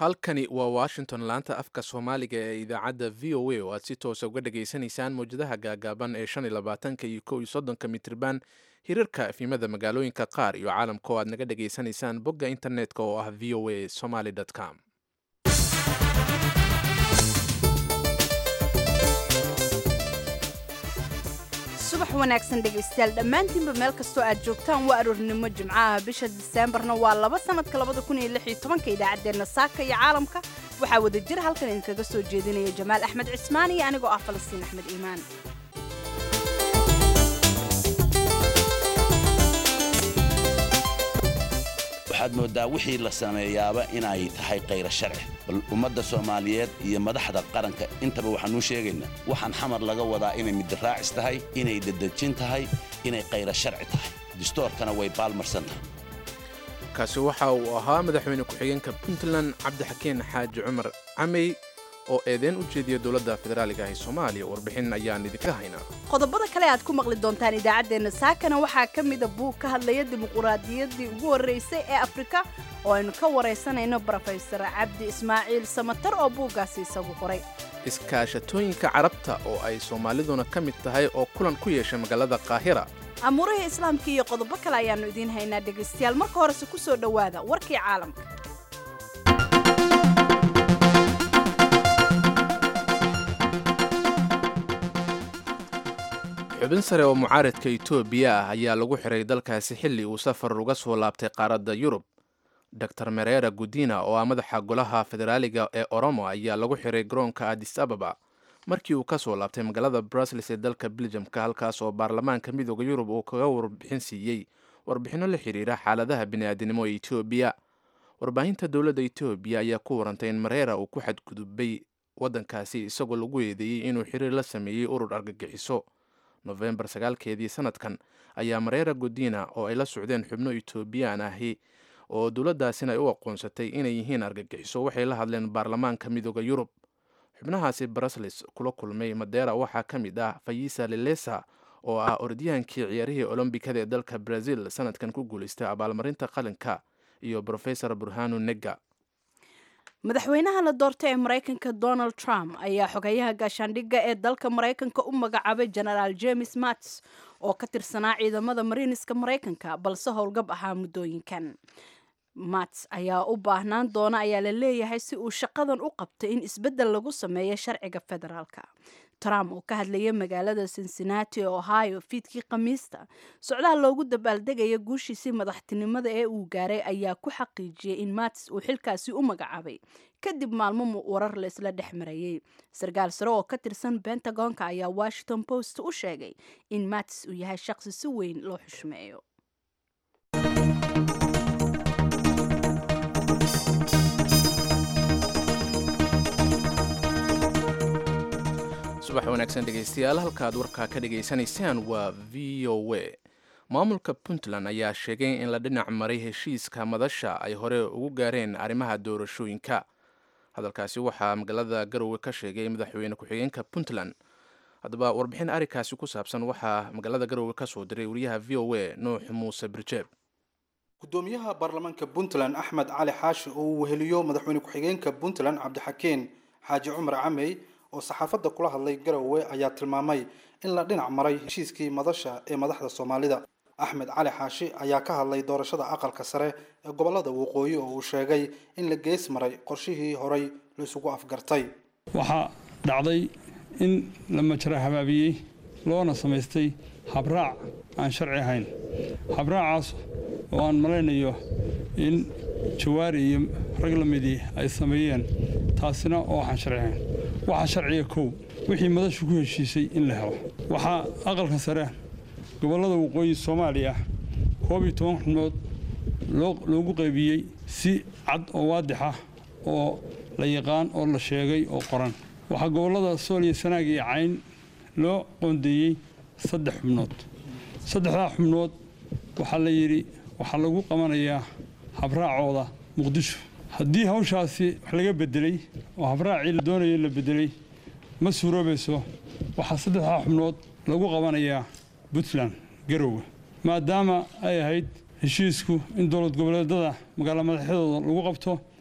halkani waa washington laanta afka soomaaliga ee idaacadda v o a oo aad si toosa uga dhageysanaysaan mowjadaha gaagaaban ee shan iyo labaatanka iyo kow iyo soddonka mitriban hirarka efimada magaalooyinka qaar iyo caalamka oo aad naga dhageysanaysaan bogga internetka oo ah v o a somaly com subax wanaagsan dhegaystayaal dhammaantiinba meel kastoo aad joogtaan waa aroornimo jimcaha bisha diseembarna waa laba sanadka labada kun iyo lix iyo tobanka idaacaddeenna saaka iyo caalamka waxaa wada jir halkan idinkaga soo jeedinaya jamaal axmed cismaan iyo anigoo ah falastiin axmed iimaan waxaad mooddaa wixii la sameeyaaba inay tahay kayra sharci bal ummadda soomaaliyeed iyo madaxda qaranka intaba waxaanuu sheegaynaa waxaan xamar laga wadaa inay midiraacis tahay inay dedejin tahay inay kayra sharci tahay distoorkana way baalmarsan tahay kaasi waxa uu ahaa madaxweyne ku-xigeenka puntland cabdixakiin xaaji cumar camey oo eedeyn u jeediya dowladda federaaliga ah ee soomaaliya warbixin ayaan idinka haynaa qodobada kale aad ku maqli doontaan idaacaddeenna saakana waxaa ka mida buug ka hadlaya dimuquraadiyaddii ugu horraysay ee afrika oo aynu ka waraysanayno brofesor cabdi ismaaciil samatar oo buuggaasi isagu qoray iskaashatooyinka carabta oo ay soomaaliduna ka mid tahay oo kulan ku yeeshay magaalada qaahira amuurihii islaamka iyo qodobo kale ayaannu idiin haynaa dhegaystayaal marka horese ku soo dhowaada warkii caalamka xubin sare oo mucaaradka etoobiya ah ayaa lagu xiray dalkaasi xilli uu safar uga soo laabtay qaaradda yurub dor merera gudina oo ah madaxa golaha federaaliga ee oromo ayaa lagu xiray garoonka adis ababa markii uu ka soo laabtay magaalada brussels ee dalka beljamka halkaas oo baarlamaanka midooda yurub uu kaga warbixin siiyey warbixinno la xiriira xaaladaha bini'aadinimo ee etoobiya warbaahinta dowladda etoobiya ayaa ku warantay in mareera uu ku xadgudubay waddankaasi isagoo lagu eedeeyey inuu xiriir la sameeyey urur argagixiso nofembar sagaalkeedii sanadkan ayaa mareera godina oo ay la socdeen xubno etoobiyaan ahi oo dowladdaasina ay u aqoonsatay inay yihiin argagixiso waxay la hadleen baarlamaanka midooda yurub xubnahaasi brussels kula kulmay madeera waxaa ka mid ah fayisa lelesa oo ah orodyahankii ciyaarihii olombikada ee dalka brazil sanadkan ku guulaystay abaalmarinta qalinka iyo brofesor burhanu nega madaxweynaha la doortay ee maraykanka donald trump ayaa xogeyaha gaashaandhigga ee dalka maraykanka u magacaabay genaraal james mats oo ka tirsanaa ciidamada mariiniska maraykanka balse howlgab ahaa muddooyinkan mats ayaa u baahnaan doona ayaa la leeyahay si uu shaqadan u qabto in isbeddel lagu sameeyo sharciga federaalka trump oo ka hadlaya magaalada cincinnati ohio fiidkii khamiista socdaha loogu dabaaldegaya guushiisii madaxtinimada ee uu gaaray ayaa ku xaqiijiyey in mats uu xilkaasi u magacaabay kadib maalmo warar laisla dhex marayey sarkaal sare oo ka tirsan bentagonka ayaa washington post u sheegay in mats uu yahay shaqsi si weyn loo xushmeeyo subax wanaagsan dhegaystayaal halkaad warkaa ka dhagaysanaysaan waa v o a maamulka puntland ayaa sheegay in la dhinac maray heshiiska madasha ay hore ugu gaareen arrimaha doorashooyinka hadalkaasi waxaa magaalada garowe ka sheegay madaxweyne ku-xigeenka puntland haddaba warbixin arrinkaasi ku saabsan waxaa magaalada garowe ka soo diray wariyaha v o a nuux muuse birjeeb gudoomiyaha baarlamaanka puntland axmed cali xaashi oo uu weheliyo madaxweyne ku-xigeenka puntland cabdixakiin xaaji cumar camey oo saxaafadda kula hadlay garowe ayaa tilmaamay in la dhinac maray heshiiskii madasha ee madaxda soomaalida axmed cali xaashi ayaa ka hadlay doorashada aqalka sare ee gobolada waqooyi oo uu sheegay in la gees maray qorshihii horay laisugu afgartay waxaa dhacday in la majra habaabiyey loona samaystay habraac aan sharci ahayn habraacaas oo aan malaynayo in jawaari iyo rag la midii ay sameeyeen taasina oo waxaan sharci ahayn waxaa sharciga kow wixii madashu ku heshiisay in la helo waxaa aqalka sare gobollada waqooyi soomaaliya koob iyo toban xubnood loogu qaybiyey si cad oo waadix ah oo la yaqaan oo la sheegay oo qoran waxaa gobollada sool iyo sanaag iyo cayn loo qoondeeyey saddex xubnood saddexdaa xubnood waxaa la yidhi waxaa lagu qabanayaa habraacooda muqdisho haddii hawshaasi wax laga bedelay oo habraacii la doonaya la bedelay ma suuroobayso waxaa saddexdaa xubnood lagu qabanayaa puntland garowe maadaama ay ahayd heshiisku in dowlad goboleedada magaalo madaxyadooda lagu qabto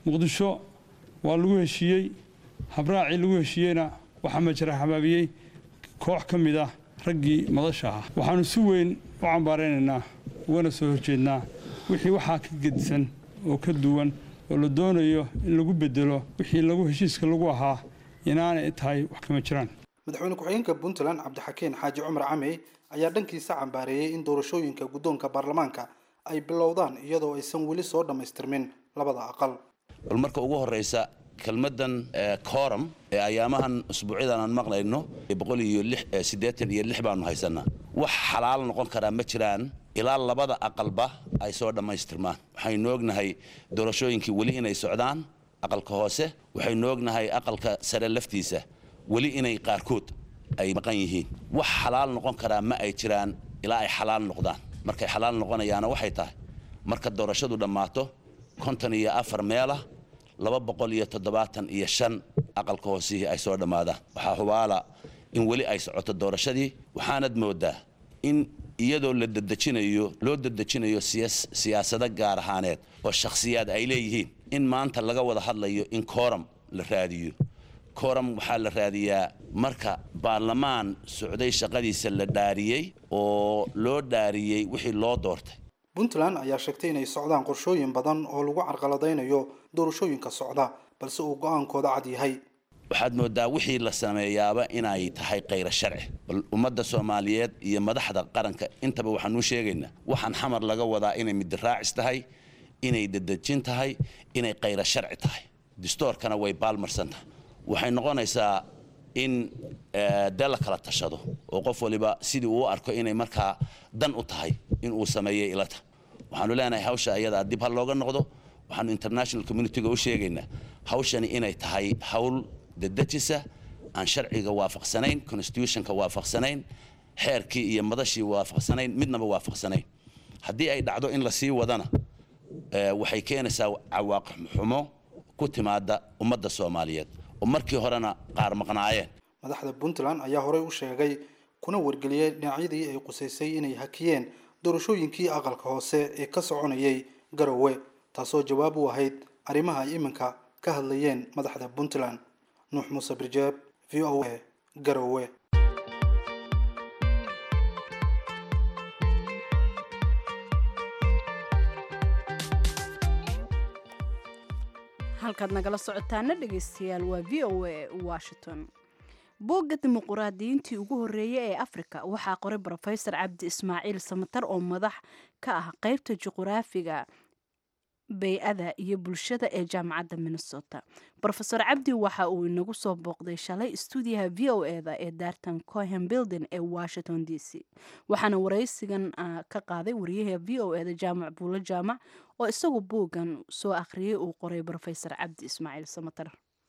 muqdisho waa lagu heshiiyey habraacii lagu heshiiyeyna waxaa majara habaabiyey koox ka mid ah raggii madasha ah waxaannu si weyn u cambaaraynaynaa ugana soo horjeednaa wixii waxaa ka gedisan oo ka duwan oo la doonayo in lagu bedelo wixii lagu heshiiska lagu ahaa inaanay tahay wax kama jiraan madaxweyne ku-xigeenka puntland cabdixakeen xaaji cumar camey ayaa dhankiisa cambaareeyey in doorashooyinka guddoonka baarlamaanka ay bilowdaan iyadoo aysan weli soo dhammaystirmin labada aqal bal marka ugu horraysa kelmaddan kooram ee ayaamahan usbuucyadan aan maqlayno boqol iyo siddeetan iyo lix baanu haysannaa wax xalaal noqon karaa ma jiraan ilaa labada aqalba ay soo dhammaystirmaan waxaynu ognahay doorashooyinkii weli inay socdaan aqalka hoose waxaynu ognahay aqalka sare laftiisa weli inay qaarkood ay maqan yihiin wax xalaal noqon karaa ma ay jiraan ilaa ay xalaal noqdaan markay xalaal noqonayaana waxay tahay marka doorashadu dhammaato konton iyo afar meelah laba boqol iyo toddobaatan iyo shan aqalka hoosihii ay soo dhammaadaan waxaa hubaala in weli ay socoto doorashadii waxaanad mooddaa in iyadoo la dadejinayo loo dadejinayo siyaasado gaar ahaaneed oo shakhsiyaad ay leeyihiin in maanta laga wada hadlayo in kooram la raadiyo kooram waxaa la raadiyaa marka baarlamaan socday shaqadiisa la dhaariyey oo loo dhaariyey wixii loo doortay puntland ayaa sheegtay inay socdaan qorshooyin badan oo lagu carqaladaynayo doorashooyinka socda balse uu go-aankooda cad yahay waxaad mooddaa wixii la sameeyaaba inay tahay kayra sharci bal ummadda soomaaliyeed iyo madaxda qaranka intaba waxaanuu sheegaynaa waxaan xamar laga wadaa inay midiraacis tahay inay dadejin tahay inay kayra sharci tahay distoorkana way baalmarsan tahay waxay noqonaysaa in dee la kala tashado oo qof waliba sidii uu arko inay markaa dan u tahay in uu sameeyey ilata waxaanu leenahay hawsha ayadaa dib ha looga noqdo waxaanu international communitiga u sheegaynaa hawshani inay tahay hawl dadejisa aan sharciga waafaqsanayn constitutionka waafaqsanayn xeerkii iyo madashii waafaqsanayn midnaba waafaqsanayn haddii ay dhacdo in la sii wadana waxay keenaysaa cawaaqib xumo ku timaada ummadda soomaaliyeed oo markii horena qaar maqnaayeen madaxda puntland ayaa horey u sheegay kuna wargeliyey dhinacyadii ay qusaysay inay hakiyeen doorashooyinkii aqalka hoose ee ka soconayay garowe taasoo jawaab u ahayd arrimaha ay iminka ka hadlayeen madaxda puntland nuux muuse birjeeb v o a garowe halkaad nagala socotaana dhegaystayaal waa v o a washington boogga dimuquraadiyiintii ugu horreeyey ee afrika waxaa qoray rofesor cabdi ismaaciil samatar oo madax ka ah qeybta juquraafiga bay-ada iyo bulshada ee jaamacadda minnesota rofeor cabdi waxa uu inagu soo booqday shalay stuudiyaha v o eda ee daartan cohen building ee washington d c waxaana waraysigan ka qaaday wariyaha v o eda jaamac buulo jaamac oo isagu buuggan soo akhriyey uu qoray rofesor cabdi ismaaciil samatar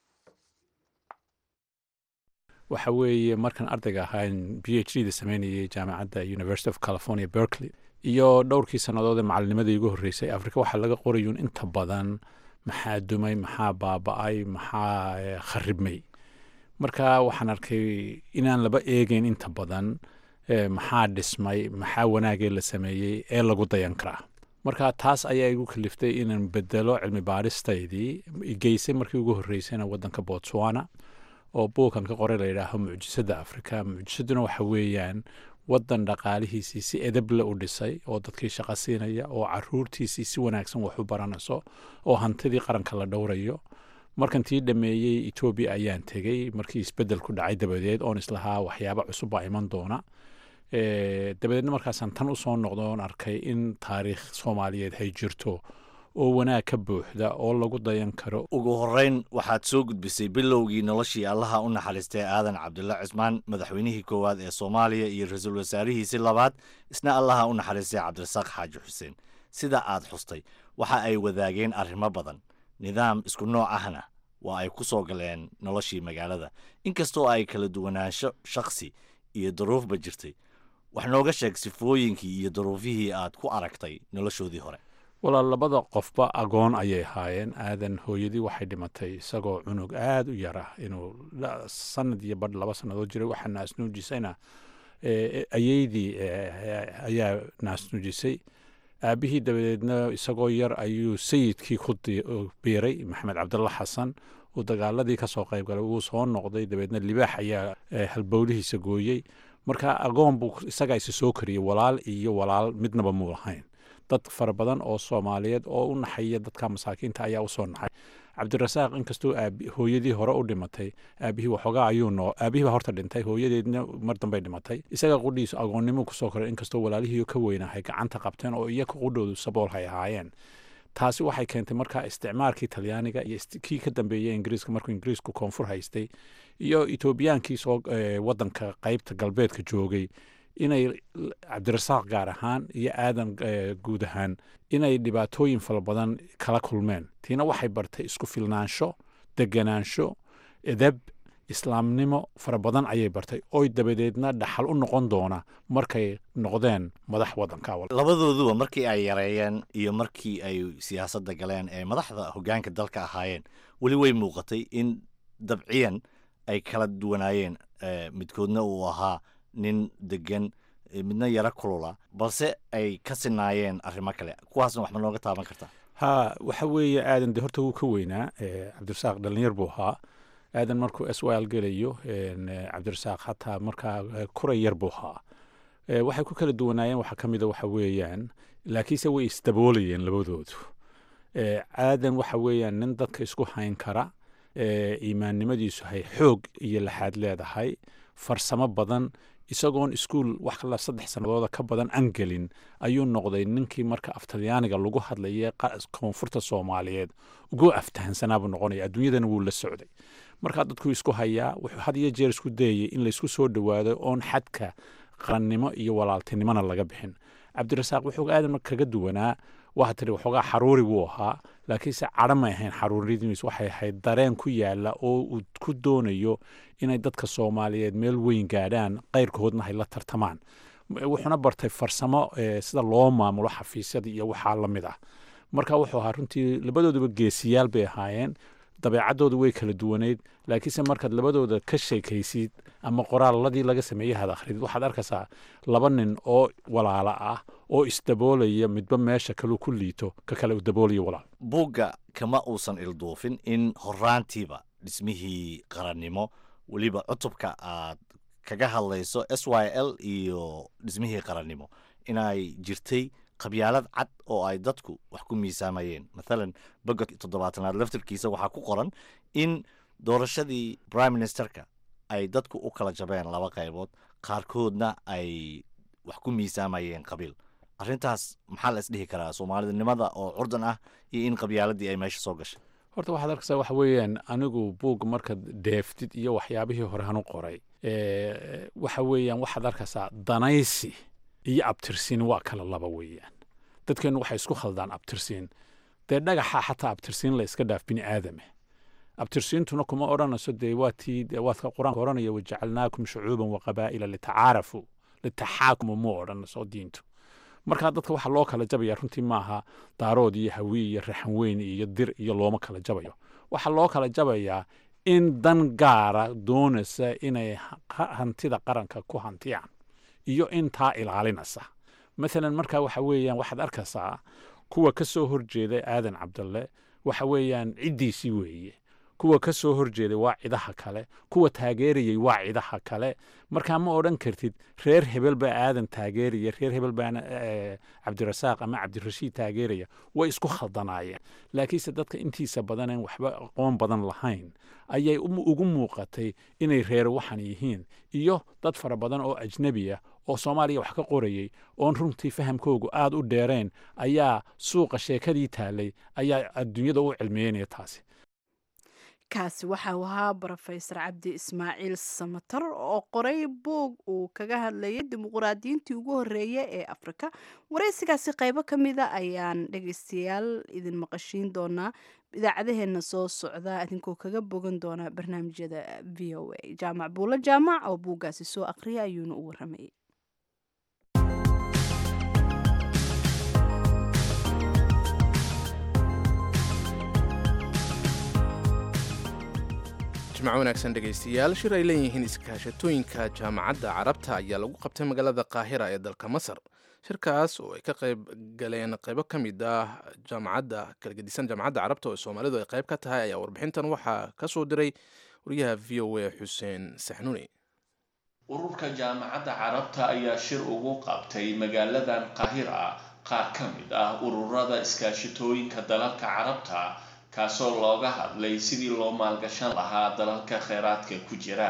waxa weeye markaan ardayga ahaan b h d da sameynayay jaamacadda university of california berkeley iyo dhowrkii sannadood ee macalinimadii igu horreysay afrika waxaa laga qorayuun inta badan maxaa dumay maxaa baaba-ay maxaa kharibmay marka waxaan arkay inaan laba eegeyn inta badan maxaa dhismay maxaa wanaagee la sameeyey ee lagu dayan karaa marka taas ayaa igu kaliftay inaan bedelo cilmi baaristaydii geysay markii ugu horreysayna waddanka botswana oo buukan ka qoray layidhaaho mucjisadda afrika mucjisaduna waxa weeyaan waddan dhaqaalihiisii si edable u dhisay oo dadkii shaqo siinaya oo caruurtiisii si wanaagsan wax u baranayso oo hantidii qaranka la dhowrayo markan tii dhameeyey etoobiya ayaan tegey markii isbedel ku dhacay dabadeed oon islahaa waxyaaba cusub baa iman doona dabadeedna markaasaan tan usoo noqdo oon arkay in taariikh soomaaliyeed hay jirto oo wanaag ka buuxda oo lagu dayan karo ugu horreyn waxaad soo gudbisay bilowgii noloshii allaha u naxariistay aadan cabdulla cismaan madaxweynihii koowaad ee soomaaliya iyo ra-iisul wasaarihiisii labaad isna allaha u naxariistay cabdirasaaq xaaji xuseen sida aad xustay waxa ay wadaageen arrimo badan nidaam isku nooc ahna waa ay ku soo galeen noloshii magaalada inkastoo ay kala duwanaansho shakhsi iyo duruufba jirtay wax nooga sheeg sifooyinkii iyo duruufihii aad ku aragtay noloshoodii hore walaal labada qofba agoon ayay ahaayeen aadan hooyadii waxay dhimatay isagoo cunug aada u yar ah inuu sanad iyo badh laba sannadood jiray waxaa naasnuujisayna ayeydii ayaa naasnuujisay aabbihii dabadeedna isagoo yar ayuu sayidkii ku biiray maxamed cabdalla xasan uu dagaaladii ka soo qayb galay wuu soo noqday dabeedna libaax ayaa halbowlihiisa gooyey marka agoon buu isagaa isa soo kariyey walaal iyo walaal midnaba muu lahayn dad fara badan oo soomaaliyeed oo u naxaya dadka masaakiinta ayaa usoo naxay cabdirasaaq inkastoo hooyadii hore u dhimatay aabihii waxoogaa ayuu noo aabihii baa horta dhintay hooyadeedna mar dambay dhimatay isaga qudhiisu agoonnimo kusoo koray inkastoo walaalihii ka weynahay gacanta qabteen oo iyaga qudhoodu sabool hay ahaayeen taasi waxay keentay markaa isticmaalkii talyaaniga iyo kii ka dambeeyey ingiriiska markuu ingiriisku koonfur haystay iyo etoobiyaankii soo wadanka qeybta galbeedka joogay inay cabdirasaaq gaar ahaan iyo aadan guud ahaan inay dhibaatooyin fara badan kala kulmeen tiina waxay bartay isku filnaansho deganaansho edeb islaamnimo fara badan ayay bartay oy dabadeedna dhaxal u noqon doona markay noqdeen madax wadanka labadooduba markii ay yareeyeen iyo markii ay siyaasadda galeen ee madaxda hoggaanka dalka ahaayeen weli way muuqatay in dabciyan ay kala duwanaayeen midkoodna uu ahaa nin degan midna yaro kulula balse ay ka sinaayeen arrimo kale kuwaasna wax ma nooga taaban kartaa ha waxa weeye aadan de horta wuu ka weynaa cabdirasaaq dhalinyar buu ahaa aadan markuu s l gelayo cabdirasaaq hataa markaa kuray yar buu ahaa waxay ku kala duwanaayeen waxaa ka mida waxa weeyaan laakiinse way isdaboolayeen labadoodu aadan waxa weeyaan nin dadka isku hayn kara iimaannimadiisu hay xoog iyo laxaad leedahay farsamo badan isagoon iskuol wax kala saddex sannadooda ka badan aan gelin ayuu noqday ninkii marka aftalyaaniga lagu hadlayay koonfurta soomaaliyeed ugu aftahansanaabuu noqonaya adduunyadana wuu la socday markaa dadkuu isku hayaa wuxuu had iyo jeer isku dayayay in laysku soo dhowaado oon xadka qarannimo iyo walaaltinimona laga bixin cabdirasaaq wuxuu aadan kaga duwanaa waa tiri waxoogaa xaruuri buu ahaa laakiinse cadho may ahayn xaruuradiis waxay ahayd dareen ku yaala oo uu ku doonayo inay dadka soomaaliyeed meel weyn gaadhaan qayrkoodna hay la tartamaan wuxuuna bartay farsamo sida loo maamulo xafiisyada iyo waxaa la mid ah marka wuxuu ahaa runtii labadooduba geesiyaal bay ahaayeen dabeecaddoodu way kala duwaneyd laakiinse markaad labadooda ka sheekaysid ama qoraaladii laga sameeyey had akhridid waxaad arkaysaa laba nin oo walaalo ah oo isdaboolaya midba meesha kaluu ku liito ka kale u daboolaya walaal buugga kama uusan ilduufin in horaantiiba dhismihii qarannimo weliba cutubka aad kaga hadlayso s y l iyo dhismihii qarannimo inay jirtay qabyaalad cad oo ay dadku wax ku miisaamayeen mathalan boga toddobaatanaad laftirkiisa waxaa ku qoran in doorashadii prime ministerka ay dadku u kala jabeen laba qaybood qaarkoodna ay wax ku miisaamayeen qabiil arrintaas maxaa la isdhihi karaa soomaalidnimada oo curdan ah iyo in qabyaaladii ay meesha soo gashay horta waxaad arkaysaa waxa weeyaan anigu buug markaad deeftid iyo waxyaabihii hore hanu qoray waxa weeyaan waxaad arkaysaa danaysi iyo abtirsiin waa kala laba weeyaan dadkeennu waxay isku khaldaan abtirsiin dee dhagaxa xataa abtirsiin la iska dhaaf bini aadame abtirsiintuna kuma odhanayso dee waa tii waadka qur-aanka odhanaya wajacalnaakum shucuuban wa qabaa'ila litacaarafu litaxaakumu muu odhanayso diintu markaa dadka waxaa loo kala jabaya runtii maaha daarood iyo hawi iyo raxan weyn iyo dir iyo looma kala jabayo waxaa loo kala jabayaa in dan gaara doonaysa inay hantida qaranka ku hantiyaan iyo intaa ilaalinaysa maalan markaa waxa weeyaan waxaad arkaysaa kuwa ka soo horjeeda aadan cabdalle waxa weeyaan ciddiisii weeye kuwa ka soo horjeeday waa cidaha kale kuwa taageerayay waa cidaha kale markaa ma odhan kartid reer hebel baa aadan taageeraya reer hebel baana cabdirasaaq ama cabdirashiid taageeraya way isku khaldanaayeen laakiinse dadka intiisa badanen waxba aqoon badan lahayn ayay ugu muuqatay inay reer waxan yihiin iyo dad fara badan oo ajnebi ah oo soomaaliya wax ka qorayay oon runtii fahamkoogu aada u dheereen ayaa suuqa sheekadii taalay ayaa adduunyada u cilmiyeynaya taasi kaasi waxa uu ahaa brofesor cabdi ismaaciil samatar oo qoray buug uu kaga hadlayay dimuquraadiyiintii ugu horeeya ee afrika waraysigaasi qaybo ka mida ayaan dhegeystayaal idin maqashiin doonaa idaacadaheena soo socda idinkoo kaga bogan doona barnaamijyada v o a jaamac buulo jaamac oo buuggaasi soo aqriya ayuuna u waramayay jimco wanaagsan dhegaystayaal shir ay leeyihiin iskaashatooyinka jaamacadda carabta ayaa lagu qabtay magaalada qaahira ee dalka masar shirkaas oo ay ka qayb galeen qaybo ka mid ah jaamacadda kala gedisan jaamacadda carabta oo soomaalidu ay qayb ka tahay ayaa warbixintan waxaa ka soo diray wariyaha v o a xuseen saxnuuni ururka jaamacadda carabta ayaa shir ugu qabtay magaaladan qaahira qaar ka mid ah ururada iskaashitooyinka dalalka carabta kaasoo looga hadlay sidii loo maalgashan lahaa dalalka kheyraadka ku jira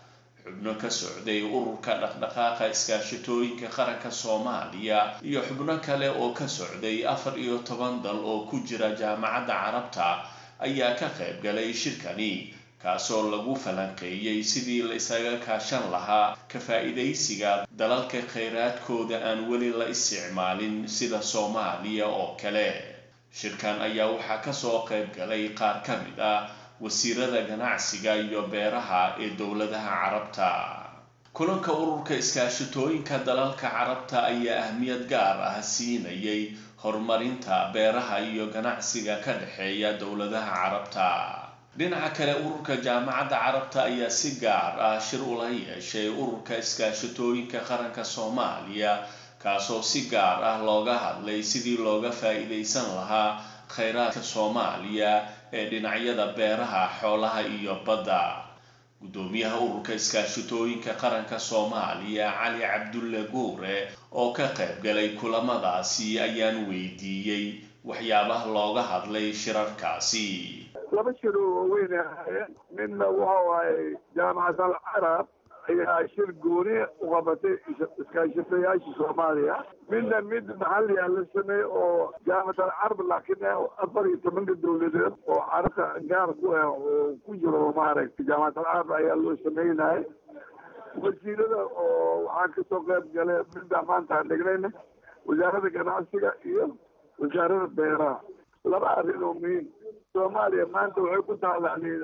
xubno ka socday ururka dhaqdhaqaaqa iskaashitooyinka qaranka soomaaliya iyo xubno kale oo ka socday afar iyo toban dal oo ku jira jaamacadda carabta ayaa ka qayb galay shirkani kaasoo lagu falanqeeyey sidii la isaga kaashan lahaa ka faa-iidaysiga dalalka kheyraadkooda aan weli la isticmaalin sida soomaaliya oo kale shirkan ayaa waxaa kasoo qayb galay qaar ka mid ah wasiirada ganacsiga iyo beeraha ee dowladaha carabta kulanka ururka iskaashitooyinka dalalka carabta ayaa ahmiyad gaar ah siinayay horumarinta beeraha iyo ganacsiga ka dhexeeya dowladaha carabta dhinaca kale ururka jaamacadda carabta ayaa si gaar ah shir ula yeeshay ururka iskaashitooyinka qaranka soomaaliya kaasoo si gaar ah looga hadlay sidii looga faa-iideysan lahaa kheyraadka soomaaliya ee dhinacyada beeraha xoolaha iyo badda guddoomiyaha ururka iskaashitooyinka qaranka soomaaliya cali cabdulle guure oo ka qayb galay kulamadaasi ayaan weydiiyey waxyaabaha looga hadlay shirarkaasi laba shir oo waaweyn ahaayeen midna waxa waaye jaamacad al carab ayaa shir gooni u qabatay iskaashatayaasha soomaaliya midna mid maxaliya la sameeyey oo jaamacad al carab laakiin afar iyo tobanka dowladeed oo carabta gaar ku ah oo ku jiro maaragtay jaamacad al carab ayaa loo sameynaya wasiirada oo waxaa kasoo qayb galay midda maanta aan dhignayna wasaaradda ganacsiga iyo wasaaradda beeraha laba arrin oo muhiim soomaaliya maanta waxay ku taalani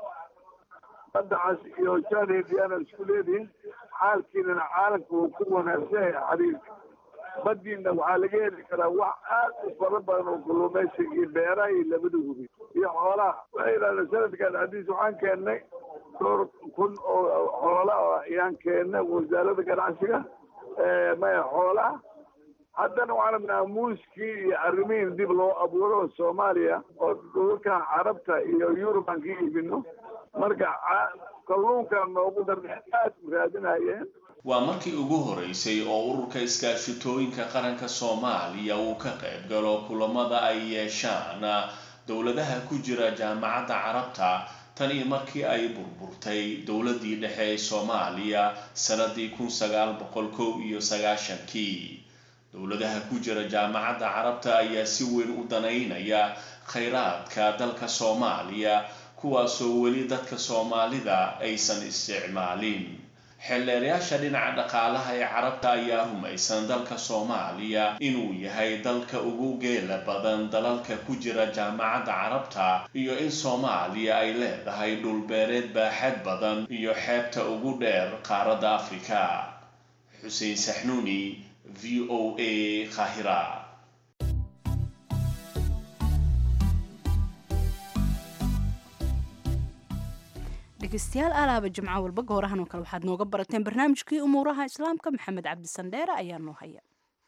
badacas iyo janediana isku leedihin xaalkiinana caalamka uu ku wanaagsan yahay xariirka badiina waxaa laga heli karaa wax aad u fara badan oo kalluumaysiga iyo beeraha iyo labada hubi iyo xoolaha waxay yidhahdeen sanadkan hadiis waxaan keennay dhowr kun oo xoola ayaan keennay wasaaradda ganacsiga maya xoolaha haddana waxaan rabnaa muuskii iyo arrimihin dib loo abuuro soomaaliya oo dhulalkan carabta iyo yurub aan ka iibino marka kalluunka noogu darna aad u raadinayeen waa markii ugu horeysay oo ururka iskaashitooyinka qaranka soomaaliya uu ka qayb galo kulamada ay yeeshaan dowladaha ku jira jaamacadda carabta tan iyo markii ay burburtay dowladii dhexe ee soomaaliya sanadii kun sagaal boqol kow iyo sagaashankii dowladaha ku jira jaamacadda carabta ayaa si weyn u danaynaya kheyraadka dalka soomaaliya kuwaasoo weli dadka soomaalida aysan isticmaalin xeelleerayaasha dhinaca dhaqaalaha ee carabta ayaa rumaysan dalka soomaaliya inuu yahay dalka ugu geela badan dalalka ku jira jaamacadda carabta iyo in soomaaliya ay leedahay dhulbeereed baaxad badan iyo xeebta ugu dheer qaaradda afrika xuseen saxnuuni v o a kahira dhegeystayaal alaaba jimco walba goorahan oo kale waxaad nooga barateen barnaamijkii umuuraha islaamka maxamed cabdi sandheere ayaa noo haya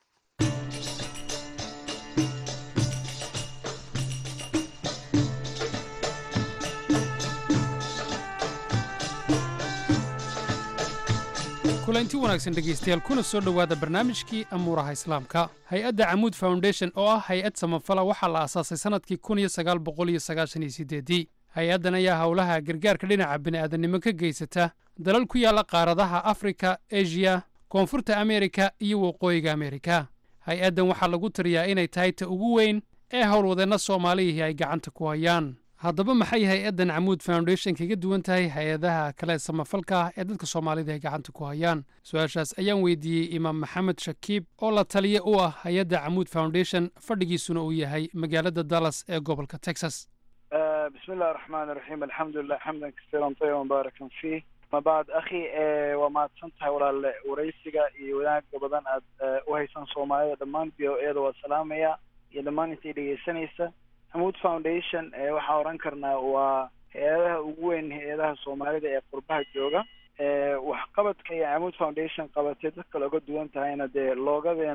kulanti wanaagsan dhegaystayaal kuna soo dhowaada barnaamijkii amuuraha islaamka hay-adda camuud foundation oo ah hay-ad samafala waxaa la aasaasay sannadkii kun iyo sagaal boqol iyo sagaashan iyo sideedii hay-addan ayaa howlaha gargaarka dhinaca bini'aadannimo ka geysata dalal ku yaalla qaaradaha afrika eshiya koonfurta amerika iyo waqooyiga amerika hay-addan waxaa lagu tiriyaa inay tahay ta ugu weyn ee howlwadeenna soomaalihii ay gacanta ku hayaan haddaba maxay hay-addan camuud foundation kaga duwan tahay hay-adaha kale samafalka ah ee dadka soomaalida ay gacanta ku hayaan su-aashaas ayaan weydiiyey imaam maxamed shakiib oo la taliye u ah hay-adda camuud foundation fadhigiisuna uu yahay magaalada dallas ee gobolka texas بسم الله الرحمن الرحيم الحمد لله حمدا كثيرا طيبا مباركا فيه ما بعد أخي waa mahadsantahay walaale waraysiga iyo wanaagga badan aad u haysan soomaalida dhammaan v o eeda waa salaamaya iyo dhammaan intay dhegeysanaysa hamuud foundation waxaan oran karnaa waa hay-adaha ugu weyn hay-adaha soomaalida ee qurbaha jooga waxqabadka iyo camuud foundation qabatay dadka looga duwan tahayna dee loogadeena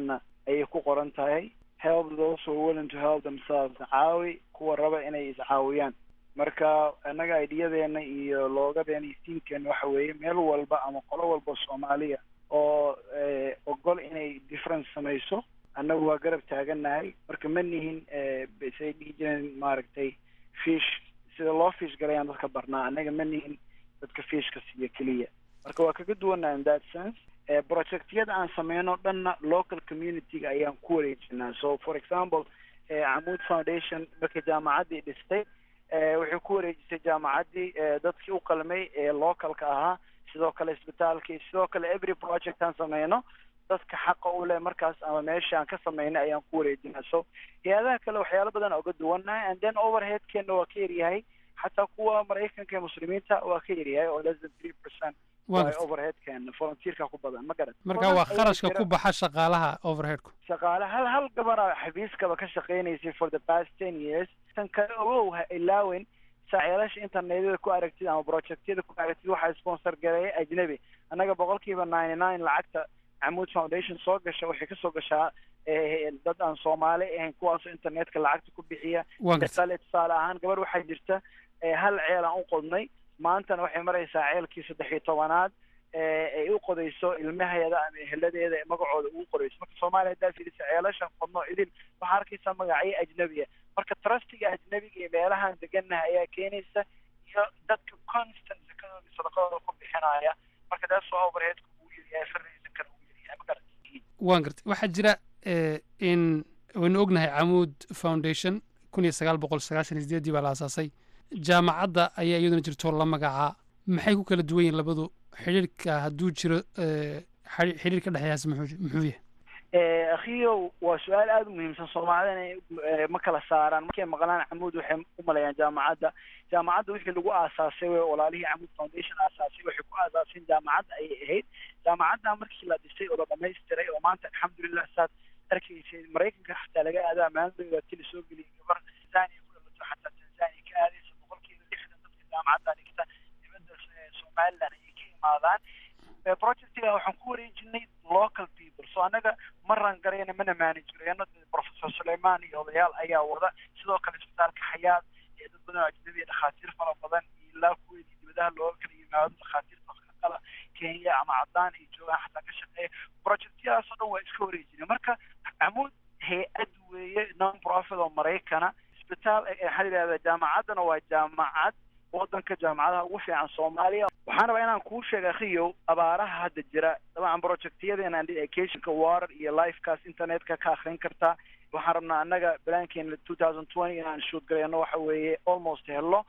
ayay ku qoran tahay help those who are willing to help themselves caawi kuwa raba inay iscaawiyaan marka annaga aidiyadeena iyo loogadeena iyo tiimkeena waxa weeye meel walba ama qolo walba soomaaliya oo ogol inay difference samayso annagu waa garab taagannahay marka ma nihin say dhihi jireen maaragtay fish sida loo fish galayaan dadka barnaa annaga ma nihin dadka fishka siiyo keliya marka waa kaga duwannaha in that sense projectyada aan sameyno dhanna local communityga ayaan ku wareejinaa so for example camuud foundation marka jaamacaddii dhistay waxay ku wareejisay jaamacaddii dadkii u qalmay ee localka ahaa sidoo kale isbitaalkii sidoo kale every project aan sameyno dadka xaqa u leh markaas ama meesha aan ka sameynay ayaan ku wareejinaa so hay-adaha kale waxyaalo badan oga duwannahay and then overheadkeena waa ka yaryahay xataa kuwa maraykanka ee muslimiinta waa ka yaryahay oo less than three percent overheadkeena volunteerka ku badan ma garan marka waa kharashka ku baxa shaqaalaha overheadku shaqaale hal hal gabara xafiiskaba ka shaqeynaysay for the past ten years tan kale ogow ha ilaawen saaciyaalaasha internetyada ku aragtid ama projectyada ku aragtid waxaa sponsor gareeya ajnabi annaga boqolkiiba ninety nine lacagta camuud foundation soo gasha waxay kasoo gashaa dad aan soomaali ahayn kuwaasoo internetka lacagta ku bixiya kale tusaale ahaan gabar waxaa jirta hal ceel aan u qodnay maantana waxay maraysaa ceelkii saddex iyo tobanaad ay u qodayso ilmaheeda ama eheladeeda magacooda ugu qorayso marka soomaaliya haddaa fiirisa ceelashan qodno idin waxaa arkaysaa magacyo ajnabiya marka trustiga ajnabiga iyo meelahaan degannaha ayaa keenaysa iyo dadka constant sakadooda sadaqadooda ku bixinaya marka taas waa overheadka ugu yaryahay fardiisa kale ugu yaryahay ma garan waan gartay waxaa jira in waynu ognahay camuud foundation kun iyo sagaal boqol sagaashan iyo sideedii baa la aasaasay jaamacadda ayaa iyaduna jirto la magacaa maxay ku kala duwan yihin labadu xidhiirka hadduu jiro xidhiir ka dhexeeyaas muxuu muxuu yahay akhiyow waa su-aal aada u muhiimsan soomaalida ma kala saaraan markay maqlaan camuud waxay u maleeyaan jaamacadda jaamacadda wixii lagu aasaasay wey walaalihii camuud foundation aasaasay waxay ku aasaaseen jaamacadda ayay ahayd jaamacadda markii la dhisay oo la dhamaystiray oo maanta alxamdulilah saad arkaysay maraykanka xataa laga aadaa maalintooda tili soo geliyay gabar tanzania ku dhalato xataa tanzania ka aadaysa boqolkiiba lixdan dadka jaamacadda dhigta dibadda somaliland ayay ka imaadaan projectiga waxaan ku wareejinay local people so annaga ma rangarayna mana maanagereyno professor suleiman iyo odayaal ayaa wada sidoo kale isbitaalka xayaad ee dad badan oo ajnabiya dhakhaatiir fara badan iyo ilaa kuweedii dibadaha looga kala yimaado dhakhaatiirta kala kenya ama caddaan ay joogaan xataa ka shaqeeya projectyadaasoo dhan waa iska wareejinay marka camuud hay-ad weeye non profit oo maraykana isbitaal waxaa la yidhahdaa jaamacaddana waa jaamacad waddanka jaamacadaha ugu fiican soomaaliya waxaan rabaa inaan kuu sheega akhiyow abaaraha hadda jira dabcan projectyadeena educationka water iyo lifekaas internetka ka akrin kartaa waxaan rabnaa annaga balaankeena two thousand twenty inaan shoot gareyno waxa weeye almost hello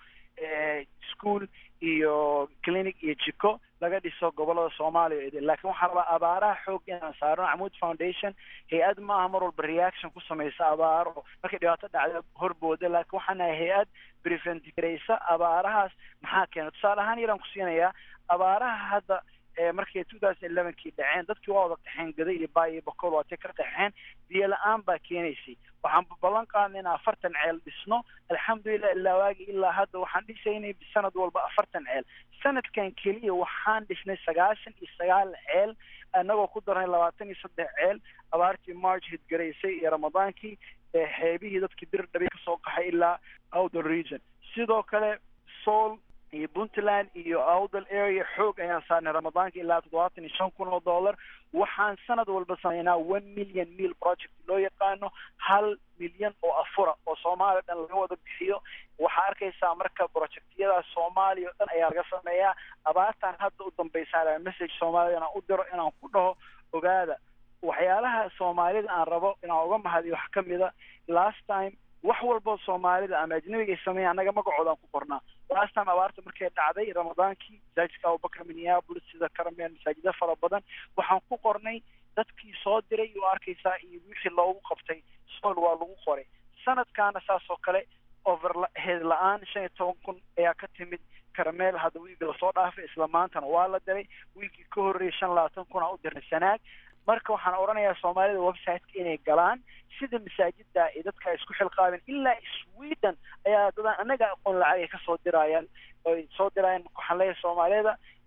school iyo clinic iyo jiko laga dhiso gobolada soomaaliya laakiin waxaan rabaa abaaraha xoog inaan saarno camuud foundation hay-ad maaha mar walba reaction ku samaysa abaaro markay dhibaato dhacda horbooda laakiin waxaan nahay hay-ad prevent garaysa abaarahaas maxaa keena tusaale ahaan yaraan ku siinayaa abaaraha hadda markay two thousand elevenkii dhaceen dadkii waa wada qaxeen gada iyo baa iyo boqol waatay ka qaxeen biyo la-aan baa keenaysay waxaan ballan qaadnay in afartan ceel dhisno alxamdulilah ilaa waagi ilaa hadda waxaan dhisaynay sanad walba afartan ceel sanadkan keliya waxaan dhisnay sagaashan iyo sagaal ceel annagoo ku darnay labaatan iyo saddex ceel abaartii march hidgaraysay iyo ramadaankii xeebihii dadkii bir dhabi kasoo qaxay ilaa outdoor region sidoo kale soul iyo puntland iyo outdal area xoog ayaan saarnay ramadaanka ilaa toddobaatan iyo shan kun oo dollar waxaan sanad walba sameynaa one million meal project loo yaqaano hal milyan oo afura oo soomaaliya dhan laga wada bixiyo waxaa arkaysaa marka projectyadaas soomaaliya o dhan ayaa laga sameeyaa abaartan hadda u dambaysaa message soomaalida inaan u diro inaan ku dhaho ogaada waxyaalaha soomaalida aan rabo inaan uga mahadiyo wax kamida last time wax walbo soomaalida ama ajnabiga ay sameeya annaga magacoodaan ku qornaa last time abaarta markay dhacday ramadaankii masaajidka abubakar minneapolis sida karameel masaajida fara badan waxaan ku qornay dadkii soo diray oo arkaysaa iyo wixii loogu qabtay sool waa lagu qoray sanadkaana saas oo kale overhead la-aan shan iyo toban kun ayaa ka timid karameel hadda wiigi lasoo dhaafay isla maantana waa la diray wiigii ka horreeyay shan labaatan kun aa u dirnay sanaag marka waxaan odhanayaa soomaalida websiteka inay galaan sida masaajida ay dadka isku xilqaabeen ilaa sweden ayaa dadaan annaga aqoon lacag ay kasoo dirayaan oy soo dirayaan waxaan leeyahay soomaalida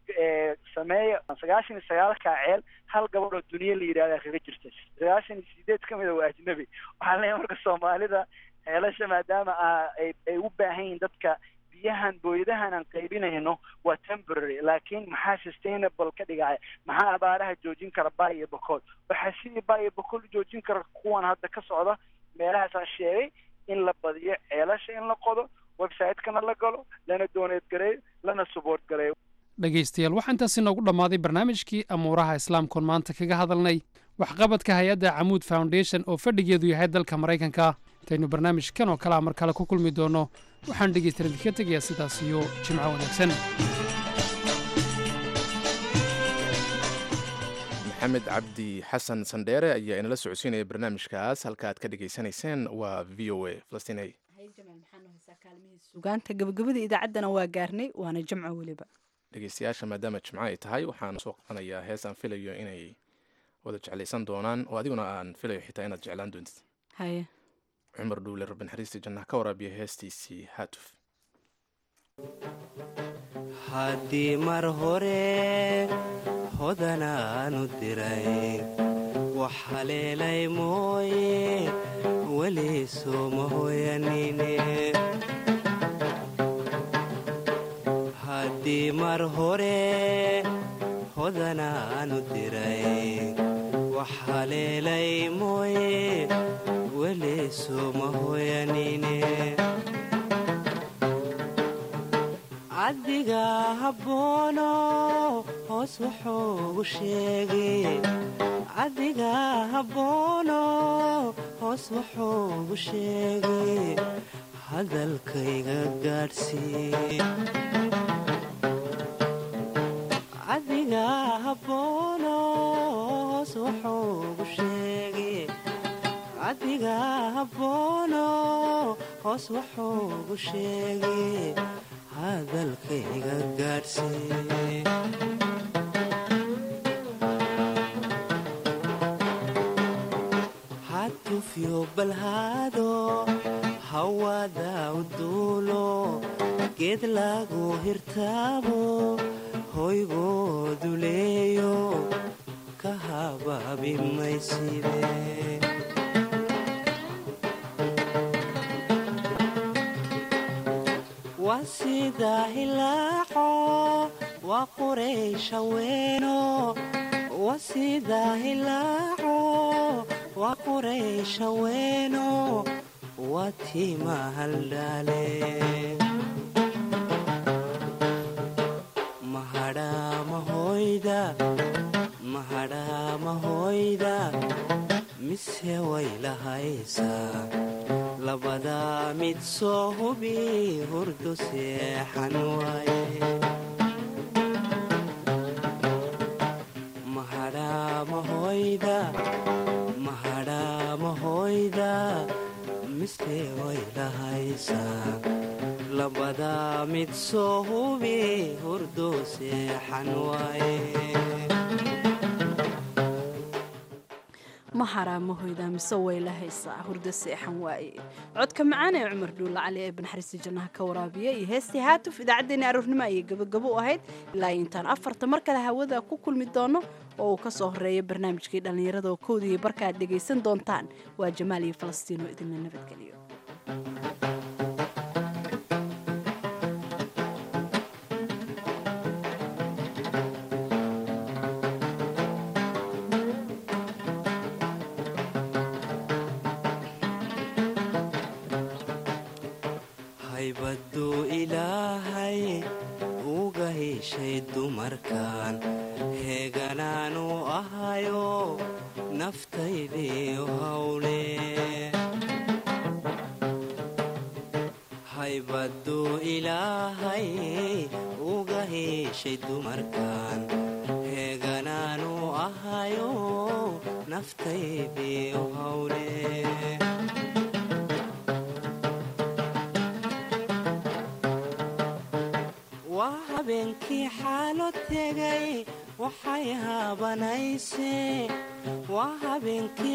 sameeya sagaashan iyo sagaalka ceel hal gabadh oo duniya la yidhahda kaga jirta sagaashan iyo sideed ka mida waa ajnabi waxaan leeyahay marka soomaalida ceelasha maadaama ay ay u baahan yihiin dadka biyahan booyadahan aan qaybinayno waa temporary laakiin maxaa sustainable ka dhigaya maxaa abaaraha joojin kara ba iyo bokool waxaa sidii ba iyo bokool u joojin kara kuwan hadda ka socda meelahaasaan sheegay in la badiyo ceelasha in la qodo website-kana la galo lana dooneed gareeyo lana support gareeyo dhegaystayaal waxaa intaasi noogu dhammaaday barnaamijkii amuuraha islaamkoon maanta kaga hadalnay waxqabadka hay-adda camuud foundation oo fadhigeedu yahay dalka maraykanka intaynu barnaamijkan oo kalea mar kale ku kulmi doonno waxaan dhegaystayaal idinka tegayaa sidaas iyo jimco wanaagsan maxamed cabdi xasan sandheere ayaa inala socodsiinaya barnaamijkaas halka aad ka dhegaysanayseen waa v o a falastiney sugaanta gabagabada idaacaddana waa gaarnay waana jamco weliba dhegeystayaasha maadaama jimco ay tahay waxaan soo qabanayaa hees aan filayo inay wada jeclaysan doonaan oo adiguna aan filayo xitaa inaad jeclaan doontid haye cumar dhuule rabbi naxariistii jannaha ka waraabiya heestiisii haatuf haddii mar hore hodanaanu diray wax haleelay mooye weli sooma hoyanine haddii mar hore hodanaanu diray wax haleelay mooye weli sooma hoyanine caddiga habboono hoos wuxuugu sheegay caddiga habboono hoos wuxuugu sheegay hadalkayga gaadhsii caddiga habboono hoos wuxuugu sheegay caddiga habboono hoos wuxuugu sheegay hadalkayga gaadhsii hatufyo balhaado hawada u duulo geed lagu hirtaabo hoygoodu leeyo ka habaabi mayside waa sida hilaaco waa quraysha weeno waa sida hilaaco waa quraysha weeno waa tiima haldhaale mahadhaa mahoyda mahadhaa mahoyda mise way lahaysaa labadaa mid soo hubi hurdu seexan waaye mahadhaa mahoyda mahadhaa mahoyda mise way lahaysaa labadaa mid soo hubi hurdu seexan waaye ma haraamahoyda mise way la haysaa hurdo seexan waaye codka macaan ee cumar dhuulla cali ee banaxariista jannaha ka waraabiya iyo heestii haatuf idaacaddeenni aroornimo ayay gabagabo u ahayd ilaa intaan afarta mar kale hawada ku kulmi doono oo uu ka soo horeeya barnaamijkii dhallinyarada oo kowda iyo barka aad dhegaysan doontaan waa jamaal iyo falastiin oo idinla nabadgeliyo haybaduu ilaahay uga heshay dumarkan heeganaanu ahayo naftaydiiu hawle haybaduu ilaahay uga heshay dumarkan heeganaanu ahayo naftaydiiu hawle waa habeenkii xaalo tegay waxay haabanaysee waa habeenkii